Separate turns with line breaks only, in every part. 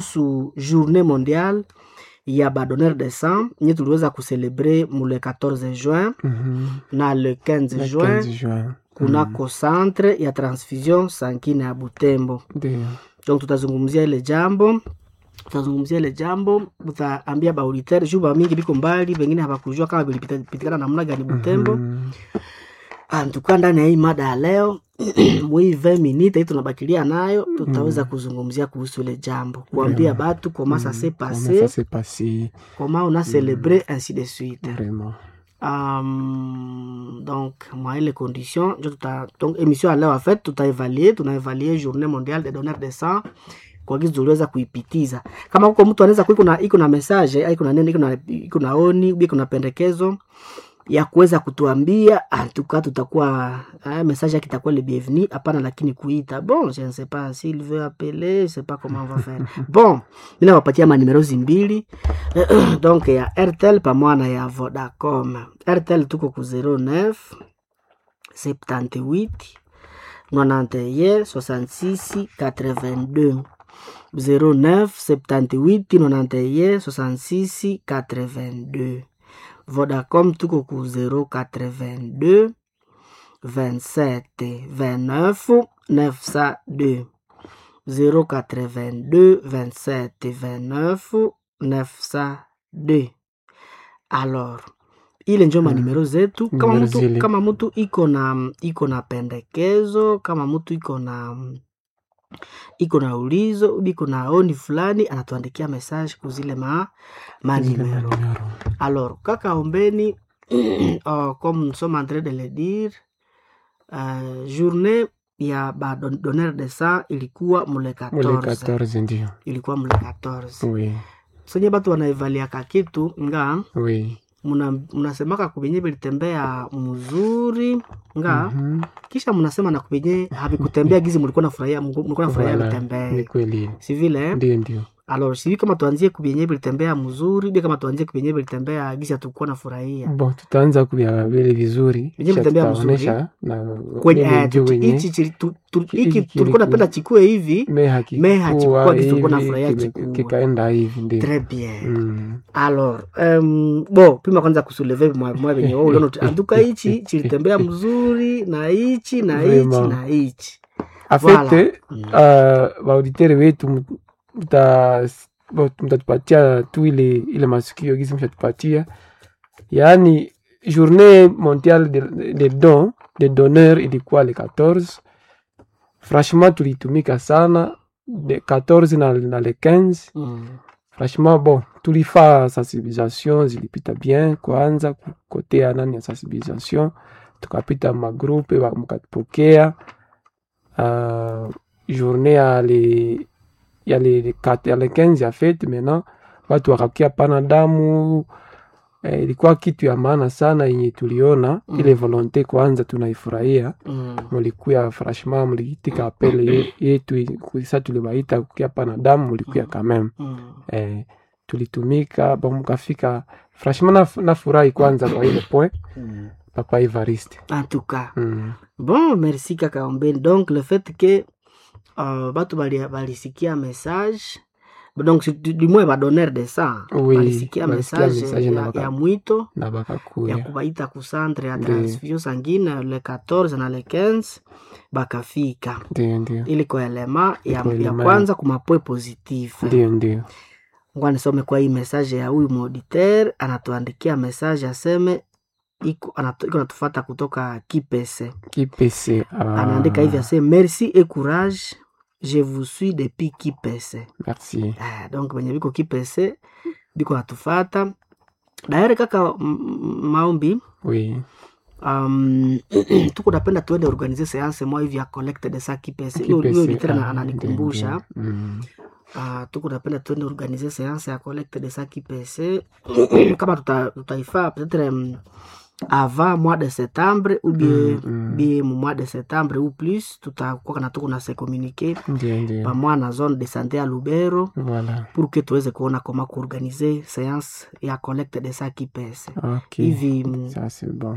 kuhusu journée mondiale ya badonneur de sang nye tuliweza kucelebre mu le 14 juin
Mhm.
na le 15
Le
juin
15 juin.
kunako centre ya transfusion sankine ya Butembo.
Ndio.
Donc tutazungumzia ile jambo tutazungumzia ile jambo, tutaambia baauditeur juu ba mingi biko mbali, wengine hawakujua kama vilipitikana namna gani Butembo.
Mhm.
Antuka ndani ya hii mada ya leo mwi 20 minute hii tunabakilia nayo, tutaweza kuzungumzia kuhusu ile jambo, kuambia batu comment ça s'est
Comment ça
passé,
s'est passé
comment on a célébré ainsi de suite.
vraiment?
Um, donc mwa ile condition njo tuta donc émission ya leo en fait tutaevaluer tunaevaluer journée mondiale des donneurs de sang kwa gizi tuliweza kuipitiza kama huko mtu anaweza kuwa iko na iko na message au iko na neno iko na iko na oni iko na pendekezo ya kuweza kutuambia antuka tutakuwa eh, message yake itakuwa le bienvenu hapana lakini kuita bon je ne sais pas s'il veut appeler je sais pas comment on va faire bon mimi nawapatia manimero zimbili donc ya airtel pamoja na ya vodacom airtel tuko ku 09 78 91 66 82 09 78 91 66 82 Vodacom tuko ku 082 27 29 902 082 27 29 902 alors ile njo manimero zetu kama
Numero
mtu,
zile.
kama mtu iko na iko na pendekezo kama mtu iko na iko na ulizo ubi iko na oni fulani anatuandikia message kuzile ma
Zile
manimero
manimero.
alors kaka ombeni oh, comme nous sommes en train de le dire euh, journée ya badonneur de sang ilikuwa mule
Mule
14
14 ndio.
ilikuwa mule 14
Oui.
sonye batu wanaevaliaka kitu nga
Oui.
muna- munasemaka kubenye bilitembea mzuri nga
Mhm.
kisha munasema na kubenye havikutembea gizi mulikuwa nafurahia mulikuwa nafurahia
Voilà. Ni
vitembee
kweli.
si vile
Ndio ndio.
alors sivi kama tuanzie kubenye bilitembea mzuri bi kama tuanzie kubenye bilitembea gizi hatukuwa nafurahia
Bon, tutaanza kubya vile vizuri.
Vyenye
kisha
vitembea
tutaonesha na
kwenye
vile
eh,
juu
tuti-
wenye
hichi chili- tu- tu-
Hiki
hiki tulikuwa
kilikuwa-
napenda chikue hivi
me hakikuwa
me hakikuwa kitu tulikuwa
hivi,
nafurahia
kime-
kikuwa.
kikaenda hivi ndio.
très bien
Mm.
alors um, bo pima kwanza kusuleve mwa mwa venye wewe uliona tu- anduka hichi chilitembea mzuri na hichi na hichi
Vraiment.
na hichi
afete
Mm.
uh, waauditere wetu mta- bo- mtatupatia tu ile ile masikio gisi mshatupatia yaani journée mondiale de, de don de donneur ilikuwa le 14 franchement tulitumika sana de 14 na, na le 15
Mm.
franchement bon tulifaa sensibilisation zilipita bien kwanza kukotea nani ya sensibilisation tukapita magrupe wa- mkatupokea uh, journée ya le ya le kat- ya le 15 ya fete maintenant watu wakakia pana damu eh, ilikuwa kitu ya maana sana yenye tuliona
Mm.
ile volonte kwanza tunaifurahia
Mm.
mulikuya franchement muliitika apele ye- yetu sa tulibaita kukia pana damu mulikuya quand même
Mm.
eh, tulitumika bon mukafika franchement naf- nafurahi kwanza kwa ile point
Mm.
papa Evariste
en tout cas
mm.
bon merci kaka ombeni donc le fait que uh, batu bali- balisikia message donc si- du du moins badonneur de sang
Oui,
balisikia
balisikia
message
message na
ya,
baka-
ya mwito
na
ya
bakakuya
kubaita ku centre ya
Ndiyo.
transfusion sanguine le 14 na le 15 bakafika
ndio ndio
ili kwa elema ya,
Kwa
ya
elema.
kwanza kumapwe positif
ndio ndio
ngwa nisome kwa hii message ya huyu mauditeur anatuandikia message aseme iko anato- iko natufata kutoka kipese
kipese ah,
anaandika hivi ase merci et courage je vous suis depuis kipese
merci
ah, donc venye biko kipese biko natufata daere kaka m- m- maombi
oui
um, tuko napenda tuende organize seance moja hivi ya collecte de sa kipese hiyo hiyo
Kipese,
litera
ah,
ananikumbusha
ndio, ndio. Mm.
uh, tuko napenda tuende organize seance ya collecte de sa kipese kama tuta- tutaifaa peut-être um, avant mois de septembre ou bien
Mm, mm.
bien mu mois de septembre ou plus tutakuwa kana tuko na se communiquer
ndio ndio
pamoja na zone de santé ya lubero
voilà
pour que tuweze kuona koma kuorganize seance ya collecte de sa kipese
ok
hivi mm,
ça c'est bon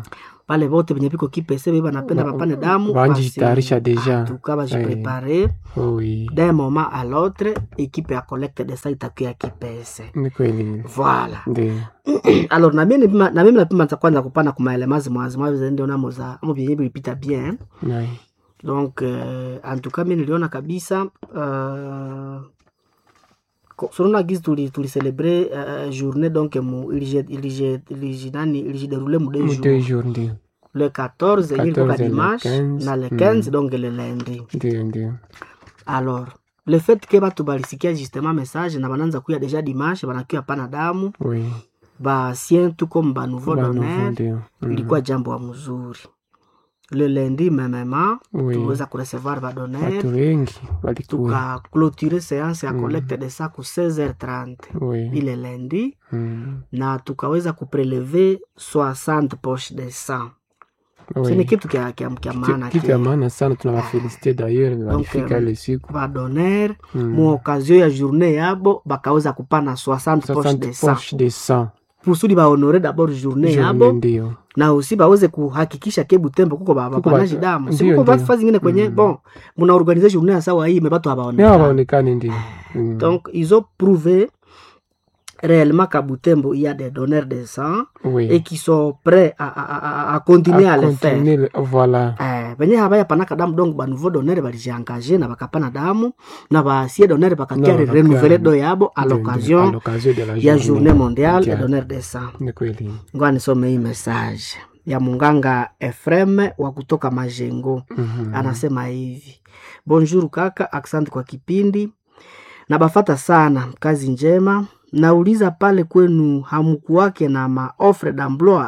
pale vote venye viko kipese ve banapenda
Ba-
bapane damu
banjitayarisha deja.
tuka bajiprepare
oui
d'un moment à l'autre ekipe ya collecte de sa itakuya kipese
ni kweli
voilà
ndio
alors na mimi nipima- na mimi napima za kwanza kupana kumaelemazi mwazi mwazi ndio namo za amo vyenye vilipita bien
Nai.
donc euh, en tout cas mi niliona kabisa euh, ko- sonona gizi tuli tulicelebre uh, journée donc mu ilije ilije ilije nani ilijideroule mu deux
Mu
jours
deux jours ndio
le 14 yenye ilikuwa
14 et le
dimanche
15,
na le
mm.
15 donc le lundi
ndio ndio
alors le fait ke batu balisikia justement message na bananza kuya deja dimanche banakuya pana damu
oui
basien tu comme banouveau
Ba nouveau
donner
ndio Mhm.
ilikuwa jambo wa mzuri le lundi memema
Oui.
tuliweza kurecevoir badonner
watu wengi walikuwa
tukaclôturer séance ya
Mm.
collecte de sa ku 16h30
oui
ile lundi
Mm.
na tukaweza kupreleve 60 poche de sang
Oui.
sini kitu kya, kya, kya maana
Ki- kitu ya maana sana tunawafelicite d'ailleurs walifika
um,
ile siku
badonner
Mm.
mu occasion ya journée yabo bakaweza kupana 60 poche de
60
sang
poche de sang
kusudi bahonore d'abord journée
Journée
yabo
ndio
na usi baweze kuhakikisha ke butembo kuko ba-
Kuko
bapanaji
ba-
damu
ndio,
sikuko
ndio.
batu zingine kwenye
Mm.
bon muna organize journée ya sawa hii mebatu
nao
habaonekana
waonekane ndio Mm.
donc ils ont prouvé réellement qu'à Butembo il y a des donneurs de sang
oui
et qui sont prêts à, à, à, à continuer à, le faire
continuer le- voilà
Eh, venye habaya panaka damu donc banouveau donneur balijiengage na bakapana damu na basie donneur bakakia
Na bakakia-
renouveler do yabo à
Ndio, ndio, à
l'occasion
l'occasion de la
ya journée mondiale des
mondiale.
donneurs de sang
ni kweli
ngoa nisome hii message ya munganga Efrem wa kutoka Majengo
Mhm.
anasema hivi bonjour kaka asante kwa kipindi na bafata sana kazi njema nauliza pale kwenu hamkuwake na maofre d'emploi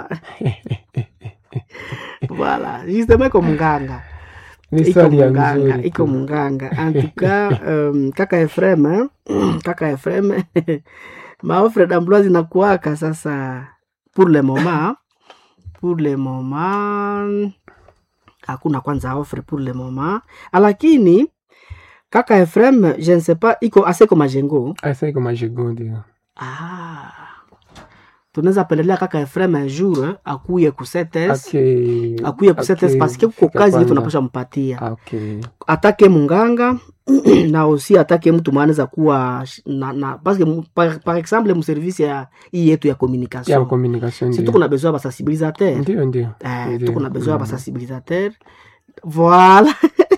voilà justement iko munganga
ni
iko
swali ya
munganga
mzuri
iko munganga antuka um, kaka Efrem eh, kaka Efrem maofre d'emploi zinakuwaka sasa pour le moment pour le moment hakuna kwanza offre pour le moment lakini kaka Efrem je ne sais pas iko aseko majengo
asa iko majigo ndio
ah. tunaweza pendelea kaka Efrem un jour eh, akuye ku setes
Ake-
akuye ku setes
ake-
parce que kuko
fika
kazi yetu
kwanza.
tunapasha mpatia
Okay.
atake munganga na aussi atake mtu mwanaweza kuwa sh- na, na parce que mu- par, par exemple mu service ya hii yetu ya
ya
communication
communication
si
ndio
tuko na besoin ya basensibilisateur
ndio ndio
Eh,
Ndio.
tuko na besoin ya
Mm.
basensibilisateur voilà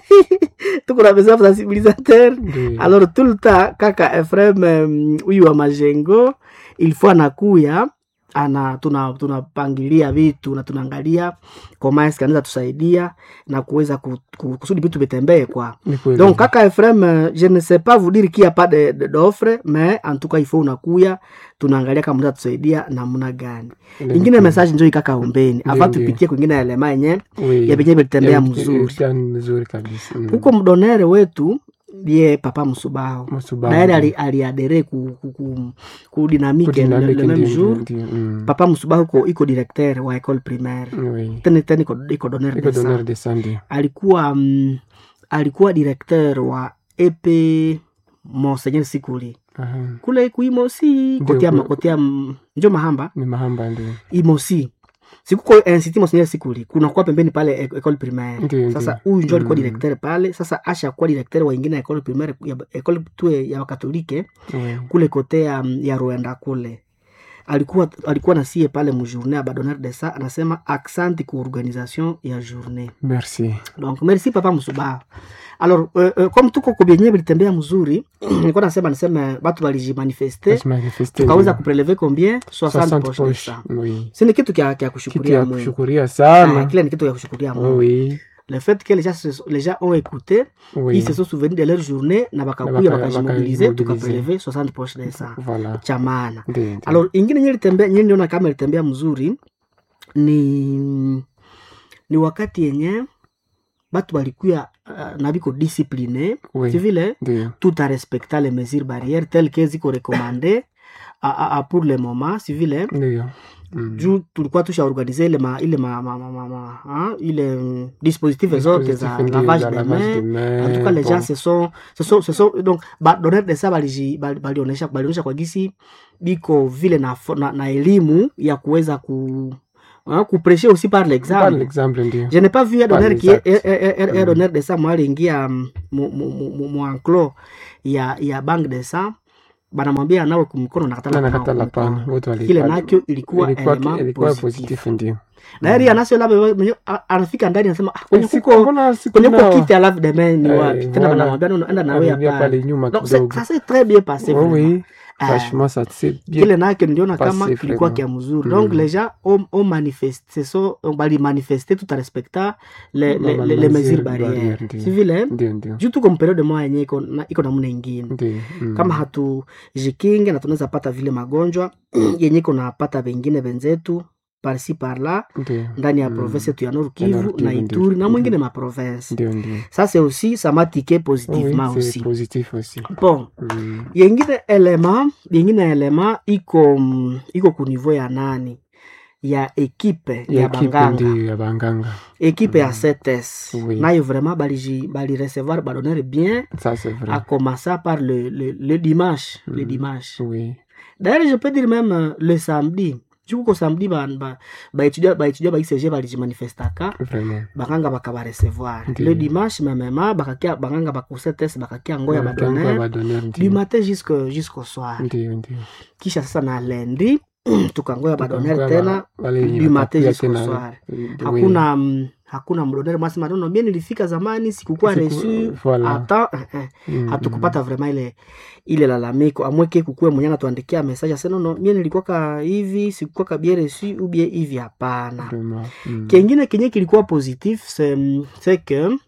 tuko na besoin ya basensibilisateur
Ndio.
alors tout le temps kaka Efrem um, huyu wa majengo il faut anakuya ana tuna tunapangilia vitu na tunaangalia koma eske anaweza tusaidia na kuweza ku- ku- kusudi vitu vitembee kwa
Ni kweli.
donc kaka Efrem euh, je ne sais pas vous dire qu'il y a pas de- de- d'offre mais en tout cas il faut unakuya tunaangalia kama mnaweza tusaidia namna gani
Ile
ingine
ni-
message njoo ikaka ombeni
Ndio,
afa
ndio.
tupitie kwingine elema yenye
Oui.
ya venye vilitembea
Ya-
mzuri
ya- mzuri kabisa Mm.
huko mdonere wetu ye papa msubaho
Msubahu.
na yeye ali- aliadere ku, ku, ku, ku dynamique le,
Kudinamiki
le même
ndio,
jour
ndio, ndio. Mm.
papa msubaho iko, iko directeur wa école primaire
Oui.
tena tena iko, iko donneur
Iko
de sang
donneur de sang ndio.
alikuwa mm, alikuwa directeur wa ep monseigneur sikuli
Aha.
kule kuimosi
Ndio,
kotea
ku-
kotea mm, njo mahamba
Ni mahamba ndio.
imosi sikuko institut monseigneur sikuli kunakuwa pembeni pale e- école primaire
Ndio,
sasa
ndio.
huyu njo alikuwa
Mm.
directeur pale sasa asha kuwa directeur wa ingine ya école primaire ya école tu ya wakatolike
Oui.
kule kote ya, ya Rwanda kule alikuwa alikuwa nasie pale mujourne ya badonneur de sa anasema accent ku organisation ya journée
Merci.
donc merci papa msubaha alors euh, euh, comme tuko kubyenye bilitembea mzuri nilikuwa nasema niseme batu balijimanifeste
Basi manifeste
tukaweza
ndio.
kupreleve combien 60
60
poche de
poche.
sang
Oui.
si ni kitu kya, kya
Kitu
kushukuria
ya
Mungu
kushukuria
Ah,
sana.
kile ni kitu ya kushukuria Mungu
Oui.
le fait que les gens, se- les gens ont écouté
Oui.
ils se sont souvenus de leur journée na bakakuya
baka-
bakajimobilize
bakajimobilize.
tukapreleve 60 poche de sang
Voilà.
cha maana
Ndio. ndio.
alors ingine nye litembea nye niona kama ilitembea mzuri ni ni wakati yenye batu balikuya uh, na biko discipline
Oui.
si vile
Ndio.
tout a respecta les mesures barrières telles que ziko recommandé a, a, a pour le moment si vile
Ndio. Mm.
juu tulikuwa tushaorganize ile ma, ile ma, ma, ma, ma, ma, ha? ile mm, dispositif zote za
Dispositif ndio,
lavage
za
de
lavage de
main
main,
en tout cas les
bon.
gens se sont se sont se sont donc ba donneur de ça baliji bali- balionesha balionesha kwa gisi biko vile na, fo- na, na elimu ya kuweza ku hein, kuprêcher aussi par
par
l'exemple
l'exemple ndio
je n'ai pas vu un
Par
donneur qui
l'exact.
est un- un- un- un
Mm.
donneur de sang mwaliingia mm, mu- mu- mu- mu- mu enclos ya ya bank de sang banamwambia nawe kumkono nakatala
na
kunawa
nakatala
kumkono.
pana wote wali-
kile
wali-
nakyo ilikuwa
ilikuwa
element
ilikuwa
positif
positif ndio
na heri anasio labda mwenye- a- anafika ndani anasema ah, kwenye
Siku-
kuko
mbona siku
kwenye kuko
nao-
kiti alafu demain ni
Eh,
wapi tena
voilà.
banamwambia no, no, enda nawe
Aliingia
hapa
pale nyuma
donc c'est-
kidogo
ça s'est très bien passé
Oui,
vraiment.
oui.
Eh,
franchement ça s'est bien
kile nakyo niliona kama
passé
kilikuwa
vraiment.
kia mzuri
Mm.
donc les gens ont, ont manifesté so bali manifesté tout en respectant les, les,
Ma-
les, les
mesures
mesures
barrières,
barrières
ndio.
si vile
ndio ndio
juu tuko mperiode moya yenye iko na- iko namna ingine
ndio mm.
kama hatujikinge na tunaweza pata vile magonjwa yenye iko napata vengine venzetu parsi parla
ndio
ndani ya
Mm.
province yetu ya Nord
Ya
Kivu
Nord
na
Kivu,
Ituri
ndio.
na mwingine ma province
ndio ndio
ça c'est aussi ça m'a tiqué
Oui,
positivement
c'est
aussi
positif aussi
bon
Mm.
yengine elema yengine elema iko mm, iko ku niveau ya nani ya ekipe ya,
ya ekipe
banganga
ndio ya banganga
ekipe ya
Mm.
CTS
Oui.
nayo vraiment baliji bali recevoir badonner bien
ça c'est vrai
à commencer par le, le, le dimanche le
Mm.
dimanche
oui
d'ailleurs je peux dire même euh, le samedi jukuko samedi baétudia ba baétudia ba ICG balijimanifestaka
vraiment
banganga bakabarecevoir
Ndiyo.
le dimanche memema bakakia banganga bakusetes bakakia ngoya
Banganga
badonner
badonner
du
ndio
matin jusqu'au jusqu'au soir
ndio ndio
kisha sasa na lendi tukangoya badonner
Tukangoya
tena
ba- wale wenye
du matin
watakuja
jusqu'au
tena,
soir
oui.
hakuna mm, hakuna mdonere mwasema nono mie nilifika zamani sikukuwa
Siku-
resu
voilà.
hata eh, eh,
Mm,
hatukupata vraiment ile ile lalamiko amweke kukue mwenye anatuandikia message ase nono mie nilikuwaka hivi sikukuwaka bien resu ubie hivi hapana
mm, vraiment mm.
kengine kenye kilikuwa positif c'est c'est que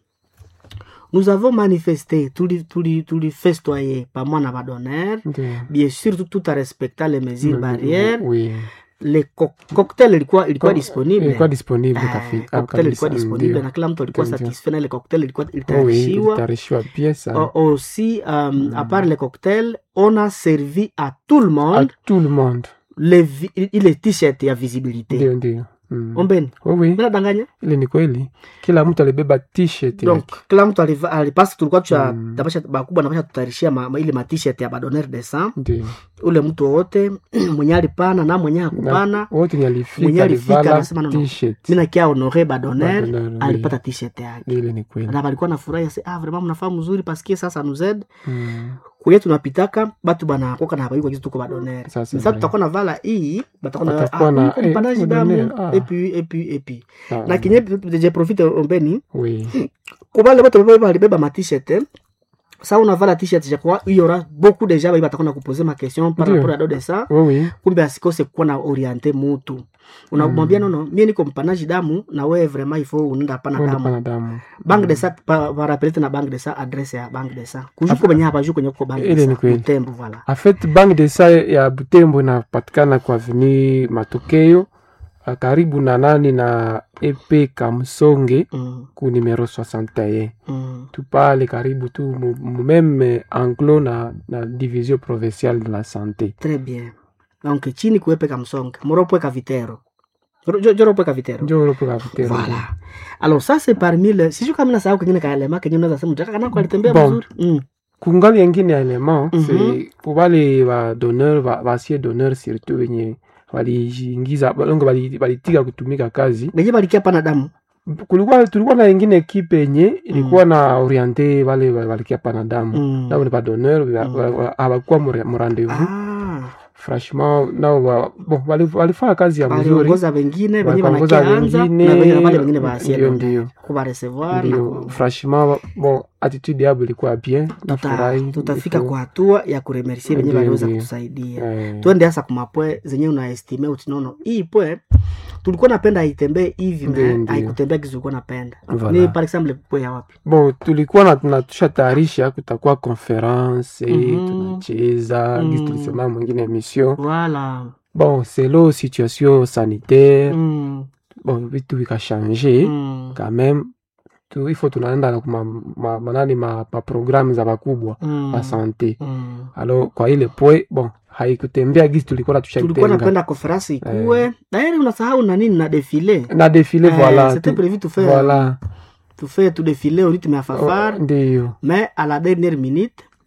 nous avons manifesté tuli tuli tulifestoye pamoja na badonere
Ndio.
bien sûr tout, tout en respectant les mesures
Mm,
barrières
oui
le co cocktail ilikuwa ilikuwa
Co-
disponible
ilikuwa disponible
Eh,
kafi-
cocktail ilikuwa
kabisa,
disponible
ndio.
na kila mtu alikuwa
Ndio.
satisfait na ile cocktail ilikuwa
Oh, oui,
ilitayarishiwa
ilitayarishiwa bien sana
O- aussi um, à part le cocktail on a servi à tout le
à
monde
tout le monde
les vi- ile t-shirt ya visibilité
ndio ndio Mm.
ombeni
Oh, oui
minadanganya
ile ni kweli kila mtu alibeba t-shirt
donc
yake.
kila mtu aliva- alipasi tulikuwa tusha
Mm.
tapasha bakubwa napasha tutayarishia ma, ma, ile matishet ya badonner de sang
ndio
ule mtu wowote mwenye alipana na mwenye
Na
hakupana
wote ni
Mwenye
alifika
alifika
alivala
anasema no, no.
t-shirt
mi nakia honore badonner
Badonner, oui.
alipata tishet yake
ile ni kweli
na balikuwa nafurahi se ah vraiment mnafaa mzuri paske sasa nuzed
Mm.
kwenye tunapitaka batu banakoka na habayuka kitu tuko badonner
Ça, c'est
sasa
vrai.
tutakuwa na vala hii batakuwa na
Watakuwa
ah,
na,
huyu
eh,
mpanaji
badonner,
damu
ah.
et puis et puis et puis
Ah,
na kinye je profite ombeni
oui
kubale bato baba balibeba ma t-shirt eh, sa unavala t-shirt japokuwa il y aura beaucoup de gens batakuwa na kuposer ma question par
Ndio.
rapport à do de ça
oui oui
kumbe asikose kuwa na oriente mutu unamwambia nono mie niko mpanaji damu na wewe vraiment ifo unaenda hapana
Wende
damu
pana damu
bank de sa parapelete na bank de sa adresse ya bank de sa kujuko benye hapa juu kwenye kuko bank
Ile
de
ni
sa
kweli.
utembo voilà
En fait, bank de sa ya Butembo inapatikana kwa avenue Matokeo ah, karibu na nani na EP Kamsonge
mm,
ku numero 61
mm.
tu pale karibu tu mu- mu meme anglo na, na division provinciale de la santé
très bien donc chini kuepeka msonge moropweka vitero Joro- jo- joropweka vitero
njo ulopo kapitero
voilà alors ça c'est parmi le sijui kama nasahau kengine kaelema kenye unaweza sema mtaka kana alitembea
Bon.
vizuri mm.
kungali yengine ya element
Mhm.
c'est pour wale ba donneur ba basie donneur surtout wenye waliingiza balongo bali- balitika kutumika kazi
benye balikia pana damu
kulikuwa tulikuwa na yengine ekipe yenye ilikuwa na oriente wale wa- walikia pana damu
mm.
nabo ni badonneur
Mm.
hawakuwa mu rendez-vous
ah.
franchement nao wa- bon, wali- walifanya kazi ya mzuri
baliongoza wengine benye
waliongoza
banakianza na
wengine
benye na wale wengine baasie
ndio ndio
kubarecevoir na
ndio
ku-
franchement bon attitude yabo ilikuwa bien
tuta,
nafurahi
tutafika
Iko-
kwa hatua ya kuremercie benye
Ndio,
baliweza
ndio.
kutusaidia
eh,
twende hasa kumapwe zenye unaestime utinono hii pwe tulikuwa napenda aitembee hivi
Ndio,
me
ndio.
haikutembea kizi ulikuwa napenda
Voilà.
ni par exemple pwe ya wapi
bon tulikuwa na tunatusha tayarisha kutakuwa conference
Mhm.
tunacheza
Mm.
gisi tulisema mwingine emission
voilà
bon selo situation sanitaire
mm.
bon vitu vikashange
mm.
quand même tu, ifo tunaenda na kuma ma, manani ma, ma programme za bakubwa
mm.
ba sante
mm.
alors kwa ile pwe bon haikutembea gisi tulikuwa
tulikuwa
tushaitenga
napenda konferensi ikuwe dairi unasahau na nini na defile
na defile
Eh,
voilà
c'était
tu-
prévu tout faire
voilà
tout faire tout défiler au rythme ya fafar
Oh, ndiyo
mais à la dernière minute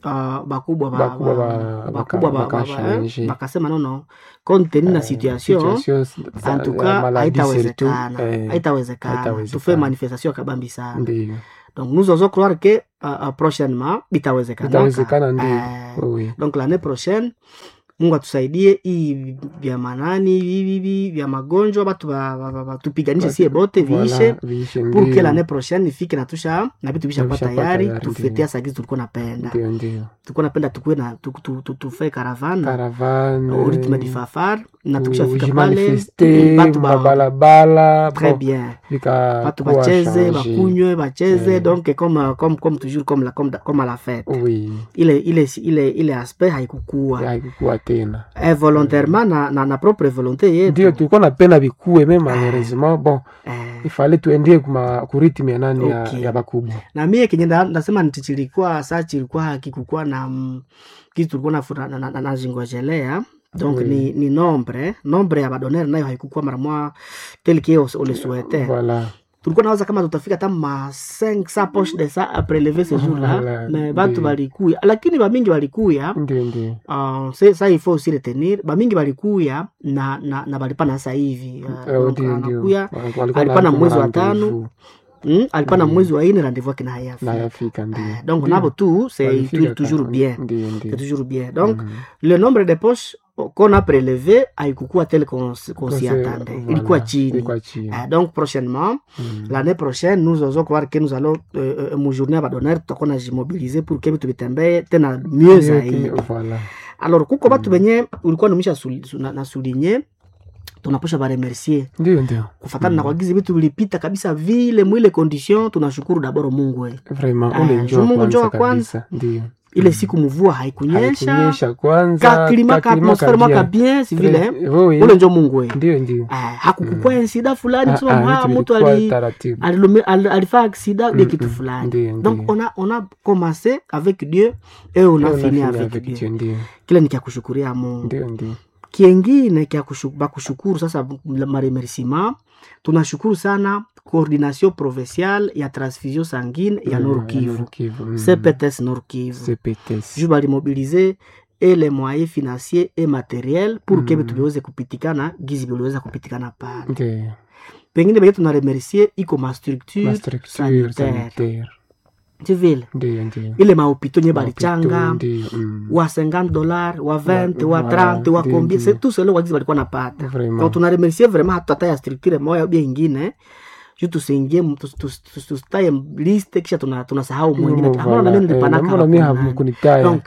uh, bakubwa ba-
Bakubwa
ba-
ba-
bakubwa
baka-
ba- ba- ba- eh,
bakashange.
bakasema nono compte tenu na
Eh,
situation
situation za-
antuka
ya maladie surtout,
haitawezekana
eh,
haitawezekana
haitawezekana.
tufe manifestation ya kabambi sana
ndiyo
donc nous osons croire que uh, uh, prochainement bitawezekana
itawezekana ndiyo
Eh,
oui
donc l'année prochaine mungu atusaidie hii vya manani hivi vya magonjwa batu ba- ba- ba- ba- tupiganishe sie bote viishe
Voilà, viishe
pour que
ndiyo.
l'année prochaine ifike na tusha na vitu vishakuwa
Na vishakuwa
tayari
tayari,
tufetea
ndiyo.
sagizi tulikuwa napenda
ndiyo ndiyo
tulikuwa napenda tukuwe na tu- tu- tu- tufe caravane
caravane
au rythme du fafar na
ku-
tukishafika pale
ujimanifeste
batu ba-
mabalabala
très
bon,
bien
vika
batu
kuwa
bacheze
change.
bakunywe bacheze
Eh.
donc comme, comme, comme toujours comme, la, comme, comme à la fête
oui
ile ile ile ile aspect haikukua
haikukuwa tena
eh, volontairement na, na, na propre volonté yetu
ndio tulikuwa napenda vikue me malheureusement bon
eh,
ifale tuendie kuma kuritimi ya nani ya,
Okay.
ya bakubwa
na mie kenye nda- ndasema nti chilikuwa sa chilikuwa hakikukuwa na mm, kitu tulikuwa nafu- na- na- na- nazingojelea donc
Oui.
ni, ni nombre nombre ya badonere nayo haikukuwa mara moja tel que on le souhaitait
voilà
tulikuwa nawaza kama tutafika hata ma 500 poche de ça a prelever ce jour là
Voilà,
mais batu
ndio.
balikuya lakini bamingi balikuya
ndio ndio
Uh, se- sa il faut aussi retenir bamingi balikuya na, na, na balipana sasa hivi uh,
Eh,
donc
ndio ndio
anakuya
Walikuwa
alikuwa na
na
mwezi wa
rendezvous.
tano mm, alikuwa na
Mm.
mwezi wa ine rendez-vous yake na hayafi
na yafika ndio
Eh, donc
Ndio.
nabo tu c'est
Walifika
tou- toujours
kaka.
bien
ndio
c'est
ndio
toujours bien donc
Mhm.
le nombre de poches qu'on a prélevé haikukuwa tel qu'on s- qu'on s'y
Kose-
attendait
voilà,
ilikuwa chini
ilikuwa chini
Eh, donc prochainement
Mhm.
l'année prochaine nous osons croire que nous allons euh, euh, mujournée ya badonere tutakuwa najimobilize pour que vitu vitembee tena mieux
Ndio,
zaidi
voilà
alors kuko batu benye ulikuwa numisha suli- su- na- na souligne tunaposha baremercier
ndio ndio
kufatana na kwagizi vitu vilipita kabisa vile mwile condition tunashukuru daboro mungu we
vraiment
Ah,
ule
juu
njoo
Mungu njoo wa
kwanza kabisa ndio
ile
Mhm.
siku mvua haikunyesha
haikunyesha kwanza
kaklima ka
kaklima
atmosfere mwaka
kabia.
bien si vile
Très- oui,
ule njo mungu we
ndio ndio
Ah, hakukukua insida fulani
Ah,
kusema
ah,
ah,
vitu
mtu
vilikuwa
ali
taratibu
alilome- al- alifaa aksida de
Mm,
kitu
mm,
fulani
ndio,
donc
ndio.
on a, on a commencé avec dieu et on a
Ndio,
fini
nafanya
avec dieu
Dieu, ndio
kile ni kya kushukuria mungu
ndio ndio
kiengine kya kushu- bakushukuru sasa maremerciement tunashukuru sana coordination provinciale ya transfusion sanguine ya
Mm,
nord kivu
Nord Kivu, mm.
cpts nord kivu
CPTS.
ju balimobilize et les moyens financiers et matériels pour que
Mm.
vitu viweze kupitikana gizi viliweza kupitikana pale
Ndio.
pengine benye tunaremercier iko mastructure
Ma structure
sanitaire.
sanitaire.
tivile
Ndio ndio.
ile maopito nye
Mapito,
balichanga
ndio, mm.
wa 50 dollar wa 20 wa
Voilà,
30 wa
ndio,
combien
ndio.
c'est tout cela wagizi balikuwa napata
Vraiment.
donc tunaremercier vraiment hata hata ya structure moya ubia ingine ju tusiingie mu- tus- tus- tus- tusitaye liste kisha tuna- tunasahau mwingine
Mm,
amona
voilà.
nami
Eh,
nilipanaka
namona mi
hapo nani.
hamukunitaya.
donc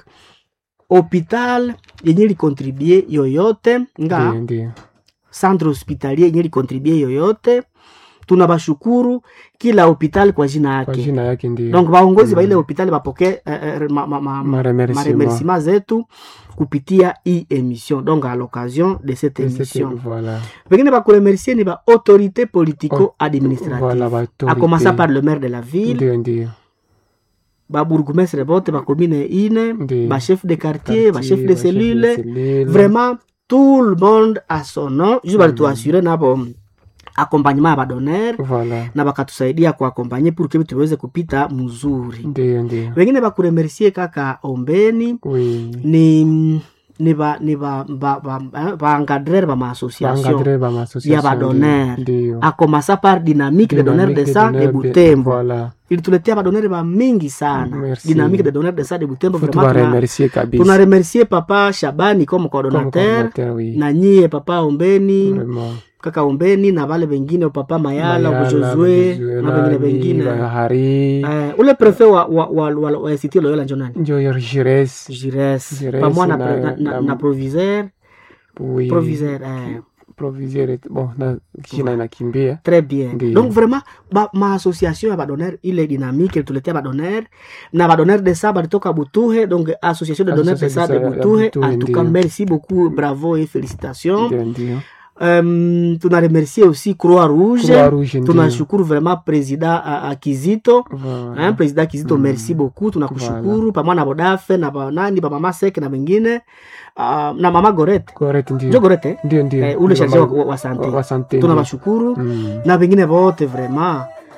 hopital yenye likontribue yoyote nga
Ndio, ndio.
centre hospitalier yenye likontribue yoyote tunabashukuru kila hopital kwa jina
Kwa
yake
jina yake ndio.
donc baongozi
Mm.
ba ile hospitali bapokee eh, eh, ma, ma, ma,
Maremerciement.
maremerciement zetu kupitia hii émission donc à l'occasion de cette
Et c'était-
émission
Voilà.
pengine bakuremercier ni baautorité politico administrative
Voilà, ba
a commencer
autorité.
par le maire de la ville
Ndio, ndio.
babourgmestre bote bacommune ine
Ndio.
bachef de quartier bachef de
Quartier, ba chef
cellule
cellule.
vraiment tout le monde a son nom juste balituasure nabo accompagnement ya badonere
Voilà.
na bakatusaidia kuakompanye pour que tuweze kupita mzuri
Ndio, ndio.
wengine bakuremercie kaka ombeni
Oui.
ni ni ba ni ba ba ba, ba, ba encadreur ba maassociation
Bangadre ba ma-association,
ya badonere
ndio.
a commencer par dynamique de donneur de
Dynamique
sang de
donneurs
butembo
Voilà.
ilituletea badonere ba mingi sana
Merci.
dynamique de donneur de sang de butembo
Faut
vraiment tuna-
tuwaremercier kabisa.
tunaremercie papa shabani comme
Comme
coordonnateur
coordinateur, oui.
na nyie papa ombeni
Vraiment.
kaka ombeni na vale vengine papa mayala
Mayala,
bujozwe
Bujozwe,
na vengine
nani,
vengine
Bahari,
Eh, ule prefet wa, wa, wa, wa, wa siti loyola njo nani
Njoyer Jires.
jires
Jires
pamwa na,
na-
na, na,
na-
na proviseur
Oui.
proviseur eh,
Proviseur et- bon, na jina inakimbia.
très bien
Ndiyo.
donc vraiment ba, maassociation ya badonere ile dynamique ilituletea badonere na badonere de sa balitoka butuhe donc association de donneurs de sa de
Association ya
butuhe
Butuhe,
en tout cas
ndiyo.
merci beaucoup bravo et félicitations
Ndio, ndio.
um, tunaremercier aussi croix rouge
Croix Rouge, ndio.
tunashukuru vraiment président uh, uh, kizito
Voilà.
hein, président kizito
Mm.
merci beaucoup tunakushukuru pamoja na bodafe na banani bamama sek na wengine uh, na mama gorete
Correct,
njo
ndio.
gorete
Ndio, ndio.
eh, ule
Ndio,
charge wa,
ma-
wa sante
wa sante, ndio.
tunawashukuru
Mm.
na wengine wote vraiment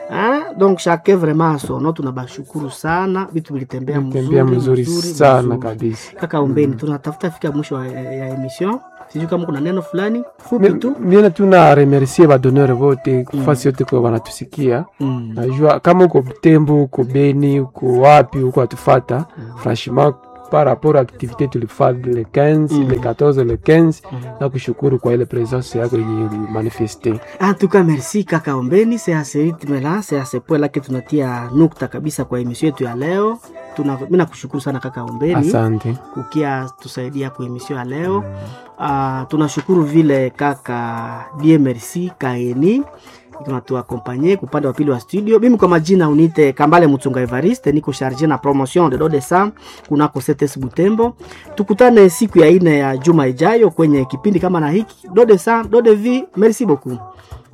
Ah, donc chacun vraiment à son nom tunabashukuru sana vitu vilitembea
tembea
mzuri,
mzuri sana kabisa
kaka ombeni tunatafuta fika mwisho wa- ya, ya emission sijui kama kuna neno fulani fupi tu
miena tuna remercie badonere vote kufasi yote kwa wanatusikia
mm.
najua kama uko Butembo uko Beni uko wapi uko atufata franchement par rapport à activité tulifaa le 15 le 14 le 15 na kushukuru kwa ile presence yako yenye ulimanifeste
En tout cas, merci kaka Ombeni, c'est à ce rythme-là, c'est à ce point-là que tunatia nukta kabisa kwa emission yetu ya leo. Tuna, mimi nakushukuru sana kaka Ombeni
asante
kukia tusaidia kwa emission ya leo. Uh, tunashukuru vile kaka die merci kaeni tunatuakompanye kupande wa pili wa studio. Mimi kwa majina unite Kambale Mutunga Evariste, niko charge na promotion de Dodesa kunako CTS Butembo. Tukutane siku ya ine ya juma ijayo kwenye kipindi kama na hiki Dodesa Dodevi. Merci beaucoup.